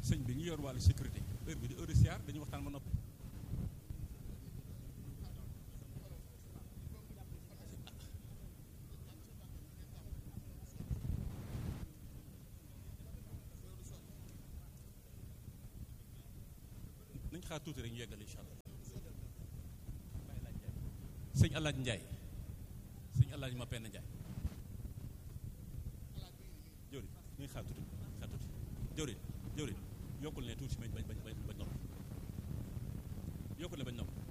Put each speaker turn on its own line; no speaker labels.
sëñ bi ñu yor wàllu sécurité heure bi di heure siyaar dañuy waxtaan ba noppi nañ xaar tuuti rek ñu yeggal incha allah sëñ Alaaj Njaay sëñ Alaaj ma penn Njaay jëwriñ ñu ngi xaar tuuti xaar tuuti jëwriñ jëwriñ yokkul ne tuuti bañ bañ bañ bañ nopp yokkul ne bañ nopp